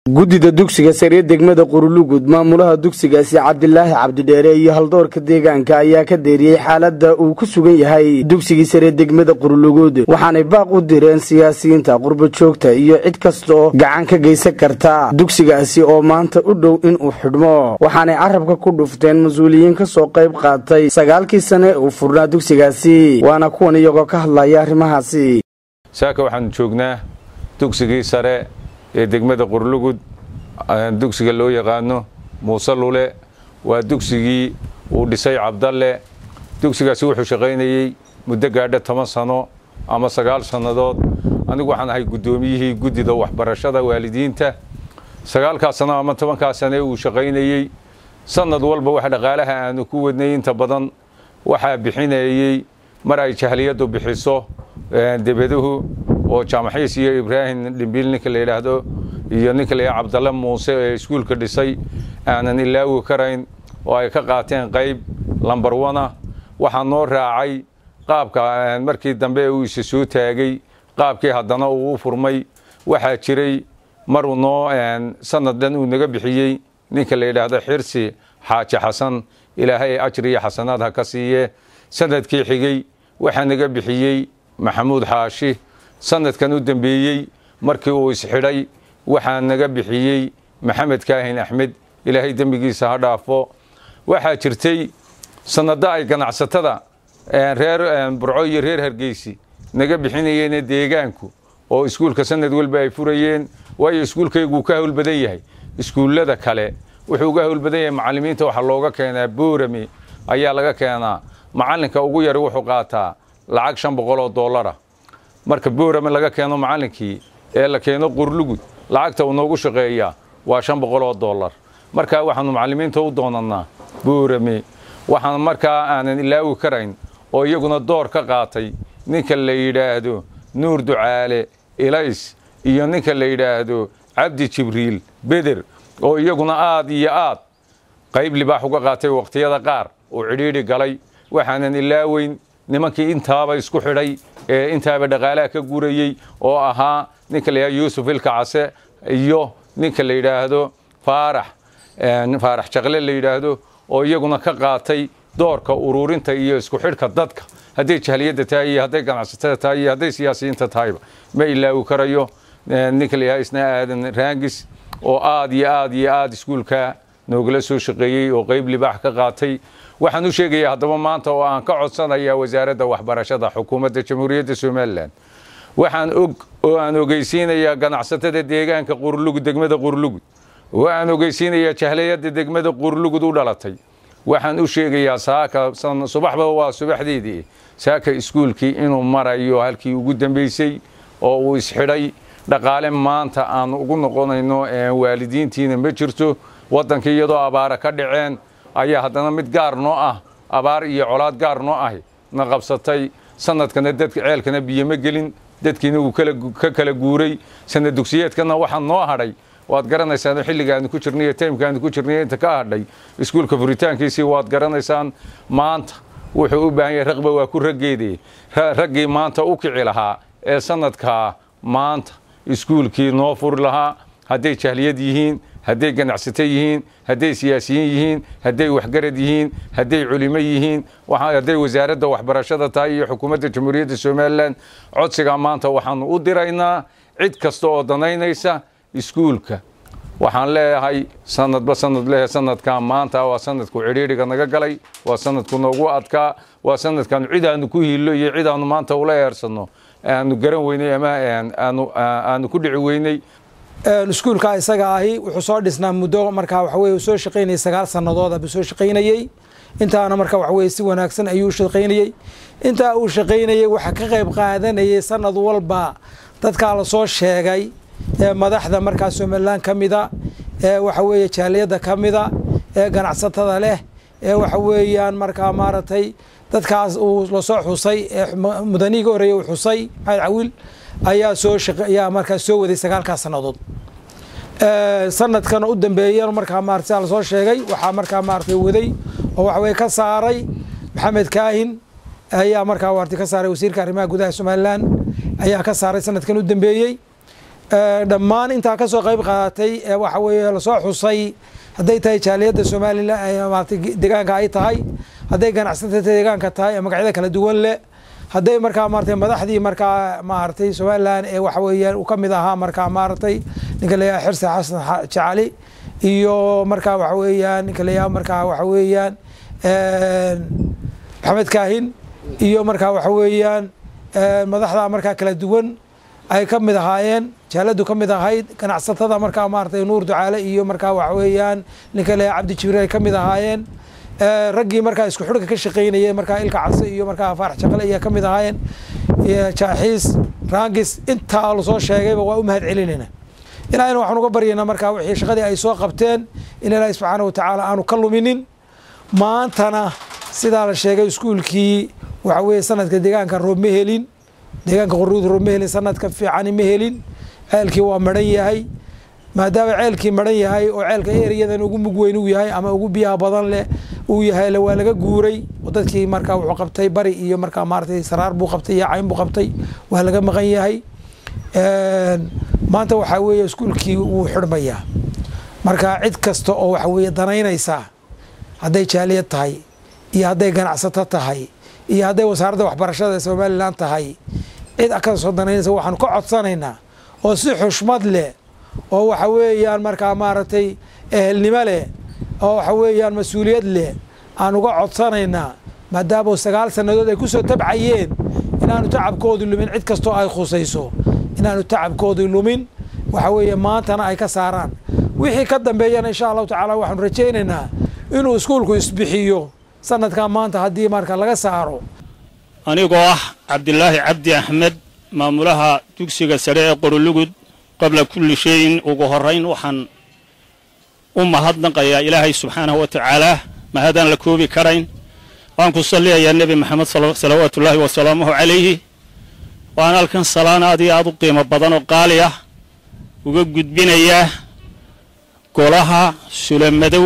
guddida dugsiga sare degmada qurulugud maamulaha dugsigaasi cabdilaahi cabdidheere iyo haldoorka deegaanka ayaa ka deeriyey xaaladda uu ku sugan yahay dugsigii sare degmada qurulugud waxaanay baaq u direen siyaasiyiinta qurbo joogta iyo cid kasta oo gacan ka geysan karta dugsigaasi oo maanta u dhow inuu xidhmo waxaanay carabka ku dhufteen mas-uuliyiin ka soo qayb qaatay sagaalkii sane uu furnaa dugsigaasi waana kuwan iyagoo ka hadlaya arrimahaasi saaka waxaanu joognaa dugsigii sare ee degmada qurlugud dugsiga loo yaqaano muuse lule waa dugsigii uu dhisay cabdalle dugsigaasi wuxuu shaqaynayey muddo gaadha toban sano ama sagaal sannadood anigu waxaan ahay guddoomiyihii guddida waxbarashada waalidiinta sagaalkaas sano ama tobankaas sane uu shaqaynayey sannad walba wax dhaqaalaha aanu ku wadnay inta badan waxaa bixinayey mar ay jahliyaddu bixiso debaduhu oo jaamaxiis iyo ibraahim dhimbiil ninka la yidhaahdo iyo ninka la yidhahdo cabdalle muuse ee iskuulka dhisay aanan ilaawi karayn oo ay ka qaateen qayb lambar wana waxaa noo raacay qaabka markii dambe uu isa soo taagay qaabkii haddana uu u furmay waxaa jiray maruu noo sanad dhan uu naga bixiyey ninka la yidhaahdo xirsi xaaji xasan ilaahay ajri iyo xasanaad ha ka siiye sanadkii xigey waxaa naga bixiyey maxamuud xaashi sanadkan u dambeeyey markii uu isxidhay waxaa naga bixiyey maxamed kaahin axmed ilaahay dembigiisa ha dhaafo waxaa jirtay sanado ay ganacsatada reer burco iyo reer hargeysi naga bixinayeene deegaanku oo iskuulka sanad walba ay furayeen waayo iskuulkayguu ka hawl badan yahay iskuullada kale wuxuu ga hawl badan yahay macallimiinta waxaa looga keenaa boorame ayaa laga keenaa macallinka ugu yari wuxuu qaataa lacag shan boqol oo dollara marka boorame laga keeno macallinkii ee la keeno qurlugud lacagta uu noogu shaqeeyaa waa shan boqol oo dollar markaa waxaanu macallimiinta u doonannaa boorame waxaan markaa aanan ilaawi karayn oo iyaguna door ka qaatay ninka la yidhaahdo nuur ducaale ilays iyo ninka la yidhaahdo cabdi jibriil beder oo iyaguna aad iyo aad qayb libaax uga qaatay wakhtiyada qaar oo cidhiidhi galay waxaanan ilaaweyn nimankii intaaba isku xidhay ee intaaba dhaqaalaha ka gurayey oo ahaa ninka la yidhahdo yuusuf ilkacase iyo ninka la yidhaahdo faarax faarax jaqle la yidhaahdo oo iyaguna ka qaatay doorka ururinta iyo isku xidhka dadka hadday jahliyadda tahay iyo hadday ganacsatada tahay iyo hadday siyaasiyiinta tahayba ma ilaawi karayo ninka la yidhahdo isna aadan raangis oo aad iyo aad iyo aad iskuulka noogala soo shaqeeyey oo qayb libaax ka qaatay waxaan u sheegayaa haddaba maanta oo aan ka codsanayaa wasaaradda waxbarashada xukuumadda jamhuuriyadda somalilan waxaan og oo aan ogeysiinayaa ganacsatada deegaanka qurlugud degmada qurlugud oo aan ogeysiinayaa jahliyadda degmada qurlugud u dhalatay waxaan u sheegayaa saaka subaxba waa subaxdeedii saaka iskuulkii inuu marayo halkii ugu dambeysay oo uu isxidhay dhaqaale maanta aan ugu noqonayno waalidiintiina ma jirto waddankii iyadoo abaara ka dhaceen ayaa haddana mid gaar noo ah abaar iyo colaad gaar noo ahi na qabsatay sanadkana dadka ceelkana biyo ma gelin dadkiina wuu ka kala guuray sanad dugsiyeedkana waxaa noo hadhay waad garanaysaan xilliga aanu ku jirnay iyo taymka aanu ku jirnay inta ka hadhay iskuulka furitaankiisii waad garanaysaan maanta wuxuu u baahan yahay raqba waa ku raggeedii raggii maanta u kici lahaa ee sanadkaa maanta iskuulkii noo furi lahaa hadday jahliyad yihiin hadday ganacsato yihiin hadday siyaasiyiin yihiin hadday waxgarad yihiin hadday culimo yihiin hadday wasaaradda waxbarashada tahay iyo xukuumadda jamhuuriyadda somalilan codsigaa maanta waxaanu u diraynaa cid kasta oo danaynaysa iskuulka waxaan leeyahay sanadba sanad leh sanadkan maanta waa sanadku cidhiidhiga naga galay waa sanadku noogu adkaa waa sanadkaanu cid aanu ku hiillo iyo cid aanu maanta ula eersanno aanu garan weynay ama aanu ku dhici weynay iskuulka isaga ahi wuxuu soo dhisnaa muddo markaa waxa weye soo shaqaynayay sagaal sannadood buu soo shaqaynayey intaana marka waxa weye si wanaagsan ayuu shaqaynayey intaa uu shaqaynayey waxaa ka qayb qaadanayay sanad walba dadkaa lasoo sheegay ee madaxda markaa somalilan ka mida ee waxa weeye jaaliyadda ka mida ee ganacsatada leh ee waxa weeyaan markaa maaragtay dadkaas uu lasoo xusay ee mudanihii ka horreeyey uu xusay maxamed cawiil ayaa soo ayaa markaa soo waday sagaalkaas sannadood sanadkan u dambeeya markaa maarata sidaa lasoo sheegay waxaa markaa maaratay waday oo waxa weye ka saaray maxamed kaahin ayaa markaa waarti ka saaray wasiirka arrimaha gudaha somalilan ayaa ka saaray sanadkan u dambeeyey dhammaan intaa ka soo qayb qaadatay ee waxa weeye lasoo xusay hadday tahay jaaliyadda somalilan maarata deegaanka ay tahay hadday ganacsatada deegaanka tahay ee magacyada kala duwan leh hadday markaa maarata madaxdii markaa maaragtay somalilan ee waxa weeyaan uu ka mid ahaa markaa maaragtay ninka la yaha xirse xasan jacali iyo markaa waxa weeyaan ninka la yaha markaa waxa weeyaan maxamed kaahin iyo markaa waxa weeyaan madaxda markaa kala duwan ay ka mid ahaayeen jaaladu ka mid ahayd ganacsatada markaa maaragtay nuur ducaale iyo markaa waxa weeyaan ninka la yaha cabdi jibriil ay ka mid ahaayeen raggii markaa isku xidhka ka shaqaynayay markaa ilka case iyo markaa faarax jaqale ayaa ka mid ahaayeen jaaxiis raangis intaa lasoo sheegayba waa u mahad celinayna ilaahayna waxaan uga baryaynaa markaa wixii shaqadii ay soo qabteen in ilaahay subxaana wa tacaala aanu ka luminin maantana sidaa la sheegay iskuulkii waxa weeye sanadka deegaanka roob ma helin deegaanka qoruud roob ma helin sanadka fiicani ma helin ceelkii waa maran yahay maadaama ceelkii maran yahay oo ceelka eriyadan ugu mug weyn uu yahay ama ugu biyaha badan leh uu yahay waa laga guuray oo dadkii markaa wuxuu qabtay bari iyo markaa maaratay saraar buu qabtay iyo cayn buu qabtay waa laga maqan yahay maanta waxaa weeye iskuulkii wuu xidhmayaa marka cid kasta oo waxa weeye danaynaysaa hadday jaaliyad tahay iyo hadday ganacsato tahay iyo hadday wasaaradda waxbarashada somalilan tahay cid kasoo danaynaysa waxaanu ka codsanaynaa oo si xushmad leh oo waxa weeyaan markaa maaragtay ehelnimo leh oo waxa weeyaan mas-uuliyad leh aan uga codsanaynaa maadaama sagaal sannadood ay ku soo tabcayeen inaanu tacabkoodu lumin cid kastoo ay khusayso inaanu tacabkoodu lumin waxa weeye maantana ay ka saaraan wixii ka dambeeyana insha allahu tacaala waxaanu rajaynaynaa inuu iskuulku isbixiyo sanadkan maanta haddii marka laga saaro anigoo ah cabdilaahi cabdi axmed maamulaha dugsiga sare ee qorolugud qabla kulli shayin ugu horrayn waxaan u mahadnaqayaa ilaahay subxaanahu wa tacaalaa mahadaan la koobi karayn waan ku salliyayaa nebi maxamed salawaatullaahi wasalaamuhu calayhi waan halkan salaan aad iyo aad u qiimo badan oo qaali ah uga gudbinayaa golaha sulamadow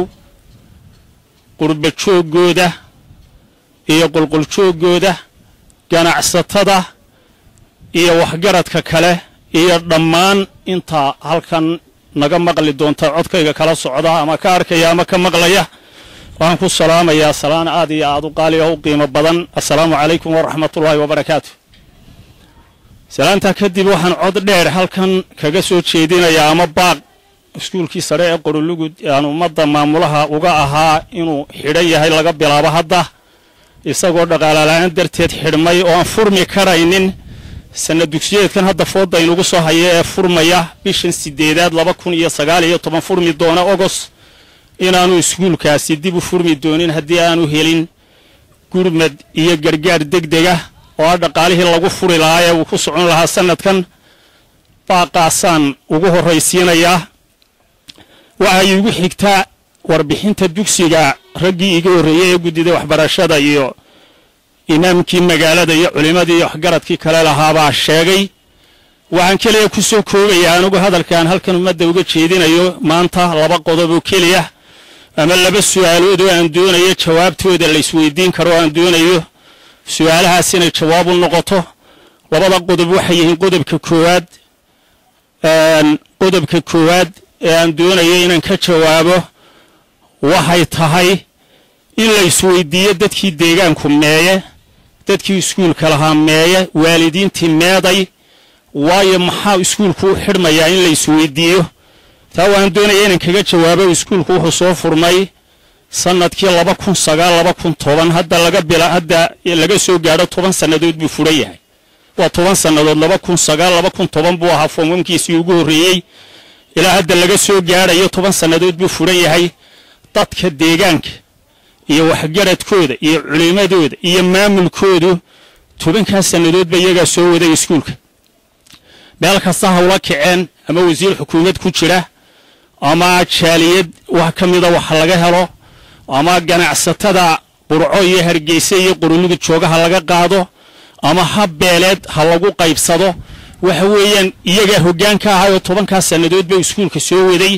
qurba jooggooda iyo qulquljooggooda ganacsatada iyo waxgaradka kale iyo dhammaan intaa halkan naga maqli doonta codkayga kala socda ama ka arkaya ama ka maqlaya waxaan ku salaamayaa salaan aad iyo aad u qaali oo u qiimo badan assalaamu calaykum waraxmatullaahi wabarakaatu salaantaa kadib waxaan cod dheer halkan kaga soo jeedinayaa ama baaq iskuulkii sare ee qorolugud aan ummadda maamulaha uga ahaa inuu xidhan yahay laga bilaabo hadda isagoo dhaqaalala-aan darteed xidhmay oo aan furmi karaynin sanad dugsiyeedkan hadda fooda inugu soo haya ee furmaya bishan sideedaad laba kun iyo sagaal iyo toban furmi doona ogos inaanu iskuulkaasi dib u furmi doonin haddii aanu helin gurmad iyo gargaar deg dega oo ah dhaqaalihii lagu furi lahaa ee uu ku socon lahaa sanadkan baaqaasaan ugu horraysiinayaa waxay igu xigtaa warbixinta dugsiga raggii iga horreeyey ee guddida waxbarashada iyo imaamkii magaalada iyo culimmadii iyo waxgaradkii kale lahaabaa sheegay waxaan keliya ku soo koogayaa anigu hadalkaan halkan ummadda uga jeedinayo maanta laba qodob oo keliya ama laba su'aalood oo aan doonayo jawaabtooda la isweydiin karo oo aan doonayo su'aalahaas inay jawaab u noqoto labada qodob waxay yihiin qodobka koowaad qodobka koowaad ee aan doonayo inaan ka jawaabo waxay tahay in la isweydiiyo dadkii deegaanku meeye dadkii iskuulka lahaa meeye waalidiintii meeday waayo maxaa iskuulku u xidhmayaa in la isweydiiyo taa waan doonaya inaan kaga jawaabo iskuulku wuxuu soo furmay sanadkii laba kun sagaal laba kun toban hadda laga bila hadda laga soo gaadho toban sannadood buu furan yahay waa toban sannadood laba kun sagaal laba kun toban buu ahaa foomamkiisii ugu horreeyey ilaa hadda laga soo gaadhayo toban sannadood buu furan yahay dadka deegaanka iyo waxgaradkooda iyo culimmadooda iyo maamulkoodu tobankaas sannadoodba iyagaa soo waday iskuulka meel kasta hawla kaceen ama wasiir xukuumad ku jira ama jaaliyad wax ka mida wax laga helo ama ganacsatada burco iyo hargeysa iyo qorolugud joogaha laga qaado ama habbeeleed ha lagu qaybsado waxa weeyaan iyagaa hoggaanka ahayoo tobankaas sannadoodba iskuulka soo waday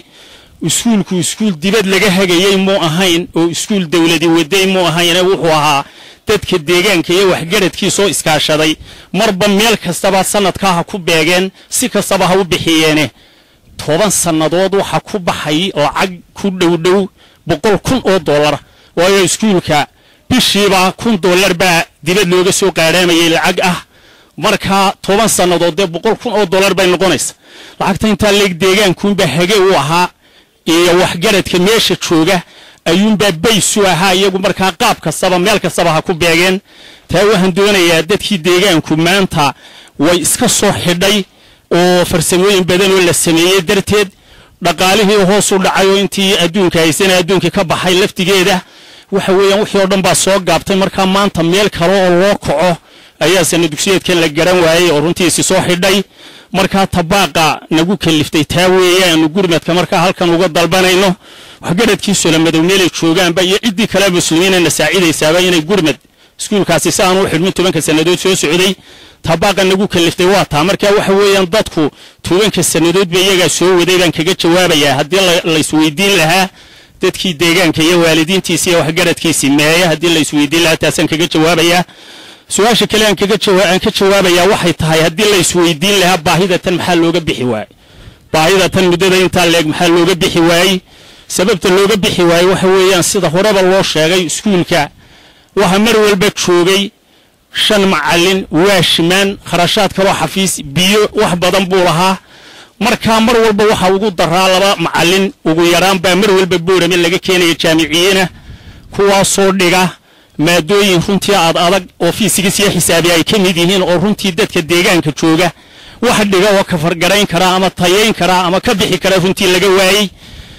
iskuulku iskuul dibad laga hagayey muu ahayn oo iskuul dawladi waday muu ahayne wuxuu ahaa dadka deegaanka iyo waxgaradkiisoo iskaashaday marba meel kastaba sanadkaa ha ku beegeen si kastaba ha u bixiyeene toban sannadood waxa ku baxay lacag ku dhowdhow boqol kun oo dollar waayo iskuulka bishiiba kun dollar baa dibad looga soo qaadhaamayay lacag ah markaa toban sannadood dee boqol kun oo dollar bay noqonaysa lacagta intaa leeg deegaankuunbaa hage u ahaa iyo waxgaradka meesha jooga ayuunbaa baysu ahaa iyagu markaa qaab kastaba meel kastaba ha ku beegeen taa waxaan doonayaa dadkii deegaanku maanta way iska soo xidhay oo farsamooyin badan oo la sameeyey darteed dhaqaalihii hoos u dhacay oo intii adduunka haysana adduunkii ka baxay laftigeeda waxa weeyaan wixii oo dhan baa soo gaabtay markaa maanta meel kale oo loo kaco ayaa sana dugsiyeedkan la garan waayey oo runtiisi soo xidhay markaa tabaaqa nagu kaliftay taa weeyaanu gurmadka markaa halkan uga dalbanayno waxgaradkiisula madow meelay joogaanba iyo ciddii kale muslimiinana saacidaysaaba inay gurmad iskuulkaasi si aan u xidhmin tobanka sannadood soo socday tabaaqa nagu kaliftay waa taa marka waxa weeyaan dadku tobanka sannadoodba iyagaa soo waday baan kaga jawaabayaa haddii laysweydiin lahaa dadkii deegaanka iyo waalidiintiisi iyo waxgaradkiisii meeya haddii laysweydiin lahaa taasaan kaga jawaabayaa su-aasha kale aan aan ka jawaabayaa waxay tahay haddii laysweydiin lahaa baahidatan maxaa looga bixi waayey baahidatan muddada intaa leeg maxaa looga bixi waayey sababta looga bixi waayey waxa weeyaan sida horeba loo sheegay iskuulka waxa mar walba joogay shan macallin waashimaan kharashaad kaloo xafiis biyo wax badan buu lahaa markaa mar walba waxa ugu daraa laba macallin ugu yaraan baa mar walba boorame laga keenaya jaamiciyiina kuwaasoo dhiga maadooyin runtii aad adag oo fiisigis iyo xisaabi ay ka mid yihiin oo runtii dadka deegaanka jooga wax dhiga oo kafargarayn karaa ama tayayn karaa ama ka bixi karaa runtii laga waayey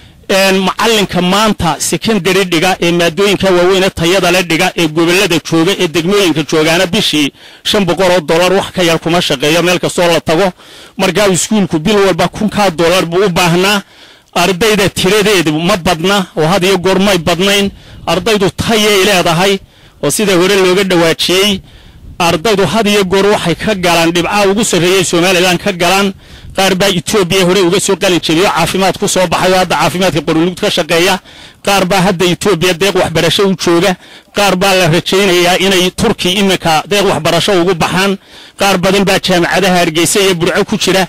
macallinka maanta secondary dhiga ee maadooyinka waaweyne tayada le dhiga ee gobolada jooga ee degmooyinka joogaana bishii shan boqol oo dollar wax ka yar kuma shaqeeyo meel kastoo la tago markaa iskuulku bil walba kunkaa dollar buu u baahnaa ardayda tiradeedu ma badna oo had iyo goor may badnayn ardaydu tayay leedahay oo sida hore looga dhawaajiyey ardaydu had iyo goor waxay ka galaan dhibcaa ugu sarreeyey somalilan ka galaan qaar baa etoobiya hore uga soo qalin jebiyo caafimaad ku soo baxay oo hadda caafimaadka qorulugd ka shaqeeya qaar baa hadda etoobiya deeq waxbarasho u jooga qaar baa la rajaynayaa inay turki iminka deeq waxbarasho ugu baxaan qaar badan baa jaamacadaha hargeysa iyo burco ku jira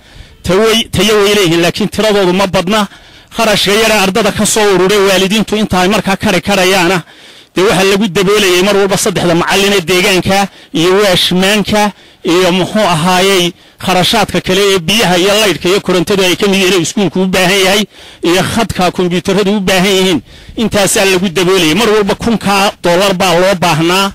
tayo way leeyihiin laakiin tiradoodu ma badna kharashka yara ardada ka soo ururay waalidiintu inta ay markaa kari karayaana dee waxaa lagu daboolayay mar walba saddexda macalline deegaanka iyo waashmaanka iyo muxuu ahaayey kharashaadka kale ee biyaha iyo laydhka iyo korontadu ay ka mid yihiin iskuulku u baahan yahay iyo khadka kombyuutaradu u baahan yihiin intaasaa lagu daboolayay mar walba kunkaa dollar baa loo baahnaa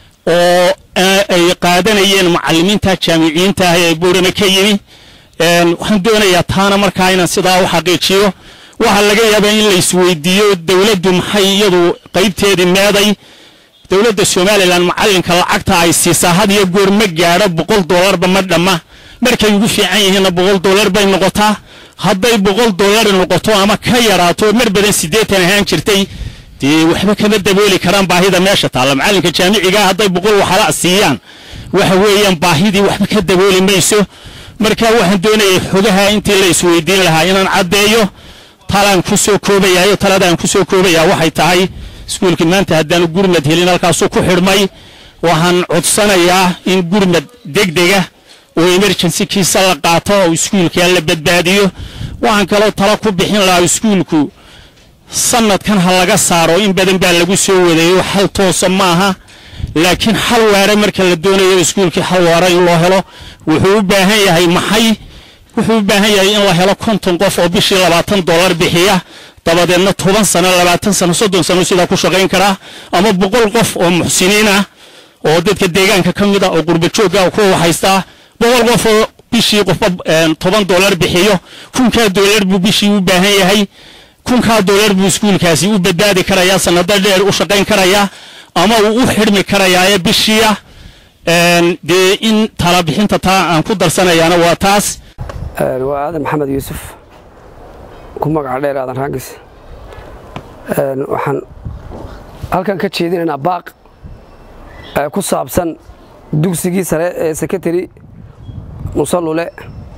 oo ay qaadanayeen macallimiinta jaamiciyiinta ah ee buurame ka yimi waxaan doonayaa taana markaa inaan sidaa u xaqiijiyo waxaa laga yaabaa in la isweydiiyo dowladdu maxay iyadu qaybteedii meeday dowladda somalilan macallinka lacagta ay siisaa had iyo goor ma gaadho boqol dollarba ma dhamma markay ugu fiican yihiinna boqol dollar bay noqotaa hadday boqol dollar noqoto ama ka yaraato mar badan siddeetan ahaan jirtay dee waxba kama dabooli karaan baahida meesha taalla macallinka jaamicigaa hadday boqol waxala siiyaan waxa weeyaan baahidii waxba ka dabooli mayso marka waxaan doonayay xogaha intii la isweydiin lahaa inaan caddeeyo talaan ku soo koobayayo taladaan ku soo koobayaa waxay tahay iskuulkii maanta haddaanu gurmad helin halkaasuu ku xidhmay waxaan codsanayaa in gurmad degdega oo emergency kiisa la qaato oo iskuulka la badbaadiyo waxaan kaloo talo ku bixin lahaa iskuulku sanadkan ha laga saaro in badan baa lagu soo wadayo xal toosa maaha laakiin xal waare marka la doonayo iskuulkii xal waare in loo helo wuxuu u baahan yahay maxay wuxuu u baahan yahay in la helo konton qof oo bishii labaatan dollar bixiya dabadeedna toban sano labaatan sano soddon sano sidaa ku shaqayn karaa ama boqol qof oo muxsiniin ah oo dadka deegaanka ka mid ah oo qurba joogga kuwa haystaa boqol qof oo bishii qofba toban dollar bixiyo kunkaa dollar buu bishii u baahan yahay kunkaa dollar buu iskuulkaasi u badbaadi karayaa sanado dheer u shaqayn karayaa ama uu u xidhmi karayaaye bishiia dee in talabixinta taa aan ku darsanayaana waa taas waa aadan maxamed yuusuf ku magaca dheer aadan raangis waxaan halkan ka jeedinaynaa baaq ku saabsan dugsigii sare ee sekretary musallule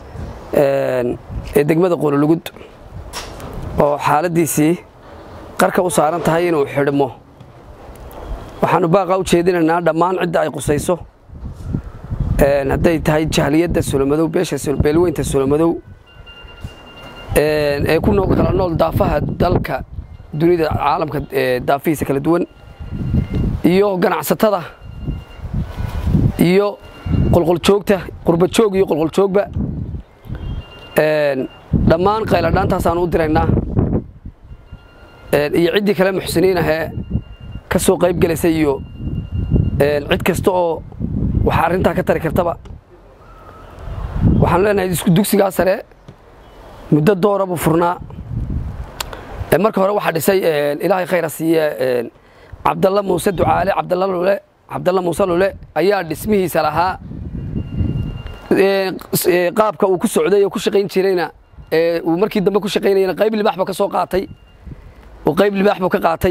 ee degmada qoololugud oo xaaladdiisii qarka u saaran tahay inuu xidhmo waxaanu baaqa u jeedinaynaa dhammaan cidda ay qusayso hadday tahay jahliyadda solomadow beesha beelweynta solomadow ee ku kala nool daafaha dalka dunida caalamka daafihiisa kala duwan iyo ganacsatada iyo qolqoljoogta qurbajoog iyo qolqoljoogba dhammaan qayladhaantaasaan u diraynaa iyo ciddii kale muxsiniin ahee ka soo qayb gelaysa iyo cid kasta oo waxa arrintaa ka tari kartaba waxaanu leenahay dugsigaa sare muddo doora buu furnaa marka hore waxaa dhisay ilaahay khayra siiye cabdalla muuse ducaale cabdalla lule cabdalla muuse lule ayaa dhismihiisa lahaa qaabka uu ku socday oo ku shaqayn jirayna uu markii dambe ku shaqaynayana qayb libaax buu ka soo qaatay oo qayb libaax buu ka qaatay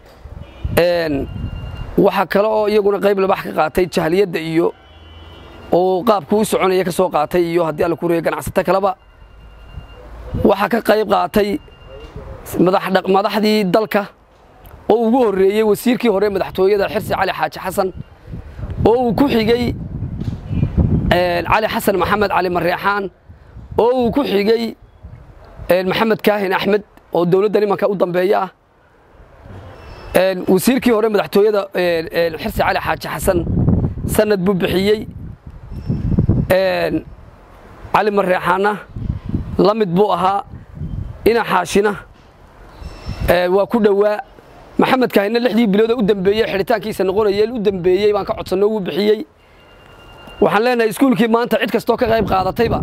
waxaa kale oo iyaguna qayb libaax ka qaatay jahliyadda iyo oo qaabku u soconaya ka soo qaatay iyo haddii alla ku reeyo ganacsato kaleba waxaa ka qayb qaatay madaxdii dalka oo ugu horreeyey wasiirkii hore madaxtooyada xirsi cali xaaji xasan oo uu ku xigey cali xasan maxamed cali mareexaan oo uu ku xigey maxamed kaahin axmed oo dowladda nimanka u dambeeya ah wasiirkii hore madaxtooyada xirsi cali xaaji xasan sanad buu bixiyey cali mareexaanna la mid buu ahaa ina xaashina waa ku dhowaa maxamed kaahina lixdii bilood u dambeeyey xidhitaankiisa noqonaya u dambeeyey baan ka codsanno wuu bixiyey waxaan leenahay iskuulkii maanta cid kastoo ka qayb qaadatayba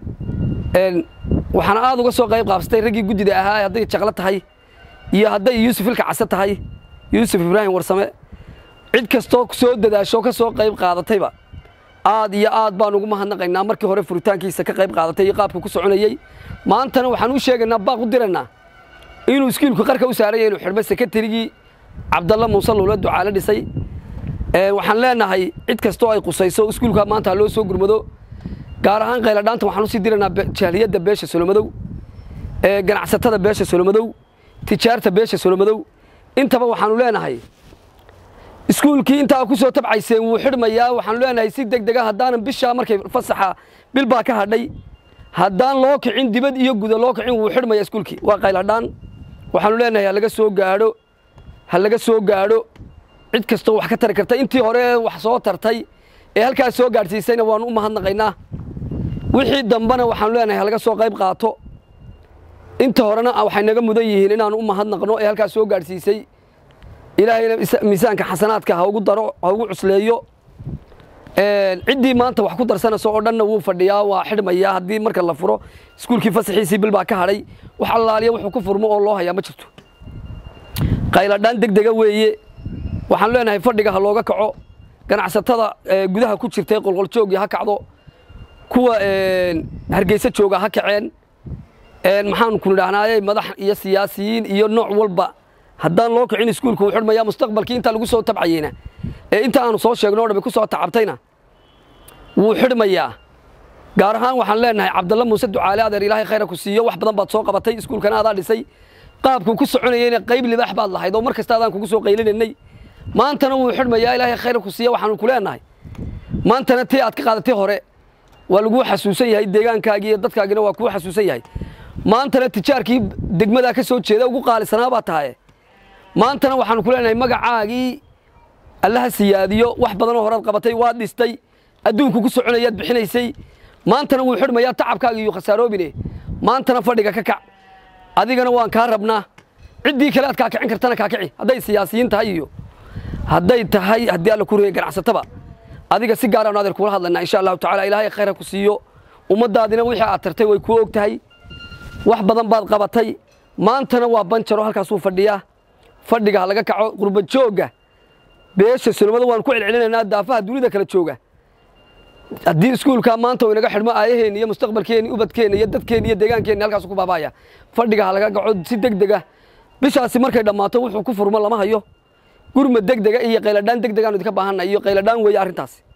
waxaana aad uga soo qayb qaabsatay raggii guddida ahaa hadday jaqlo tahay iyo hadday yuusuf ilka case tahay yuusuf ibraahim warsame cid kastoo soo dadaasho ka soo qayb qaadatayba aad iyo aad baan ugu mahadnaqaynaa markii hore furitaankiisa ka qayb qaadatay iyo qaabka ku soconayey maantana waxaan u sheegaynaa baaq u diraynaa inuu iskuulku qarka u saaraya inuu xidhmo sekatarigii cabdalla muuse luula ducaale dhisay waxaan leenahay cid kastoo ay qusayso iskuulka maanta ha loo soo gurmado gaar ahaan qayladhaanta waxaan usii diraynaa jahliyadda beesha solomadow ganacsatada beesha solomadow tijaarta beesha solomadow intaba waxaanu leenahay iskuulkii intaa ku soo tabcayseen wuu xidhmayaa waxaanu leenahay si deg dega haddaanan bishaa markay fasaxa bil baa ka hadhay haddaan loo kicin dibad iyo guda loo kicin wuu xidhmaya iskuulkii waa qayladhaan waxaanu leenahay ha laga soo gaadho ha laga soo gaadho cid kastoo wax ka tari karta intii hore wax soo tartay ee halkaas soo gaadhsiisayna waanu u mahadnaqaynaa wixii dambena waxaanu leenahay ha laga soo qayb qaato inta horena waxay naga mudan yihiin inaanu u mahadnaqno ee halkaas soo gaadhsiisay ilaahayna miisaanka xasanaadka ha ugu daro ha ugu cusleeyo ciddii maanta wax ku darsanayso oo dhanna wuu fadhiyaa waa xidhmayaa haddii marka la furo iskuulkii fasaxiisii bil baa ka hadhay wax allaaliya wuxuu ku furmo oo loo hayaa ma jirto qayladhaan deg dega weeye waxaan leenahay fadhiga ha looga kaco ganacsatada gudaha ku jirtay qolqoljoogii ha kacdo kuwa hargeysa jooga ha kaceen maxaan ku nidhaahnaaye madax iyo siyaasiyiin iyo nooc walba haddaan loo kicin iskuulka wuu xidhmayaa mustaqbalkii intaa lagu soo tabcayeyna ee inta aanu soo sheegno o dhammi ku soo tacabtayna wuu xidhmayaa gaar ahaan waxaan leenahay cabdalla muuse ducaale adeer ilaahay khayra ku siiyo wax badan baad soo qabatay iskuulkana adaa dhisay qaabkuu ku soconayeyna qayb libaax baad lahayd oo mar kasta adaan kugu soo qaylinanay maantana wuu xidhmayaa ilaahay khayra ku siiya waxaanu ku leenahay maantana tii aad ka qaadatay hore waa laguu xasuusan yahay deegaankaagii iyo dadkaagina waa kuu xasuusan yahay maantana tijaarkii degmadaa ka soo jeeda ugu qaalisanaa baa tahaye maantana waxaanu ku leenahay magacaagii allaha siyaadiyo wax badanoo horaad qabatay waad dhistay adduunku ku soconayaad bixinaysay maantana wuu xidhmayaa tacabkaaga iyo khasaaroobine maantana fadhiga ka kac adigana waan kaa rabnaa ciddii kale aad kaakicin kartana kaakici hadday siyaasiyiin tahay iyo hadday tahay haddii alla ku reeyay ganacsataba adiga si gaaraan adeer kula hadlaynaa insha allahu tacala ilaahay khayra ku siiyo ummaddaadina wixii aad tartay way kuu og tahay wax badan baad qabatay maantana waa banjaro halkaasuu fadhiyaa fadhiga ha laga kaco qurba joogga beesha sulmada waan ku celcelinaynaa daafaha dunida kala jooga haddii iskuulkaa maanta uu inaga xidhmo aayaheenni iyo mustaqbalkeenni ubadkeenna iyo dadkeenni iyo deegaankeenni halkaasu ku baabaaya fadhiga ha laga kaco si deg dega bishaasi markay dhammaato wuxuu ku furmo lama hayo gurma deg dega iyo qayladhaan deg degaanu idinka baahanna iyo qayladhaan weeye arrintaasi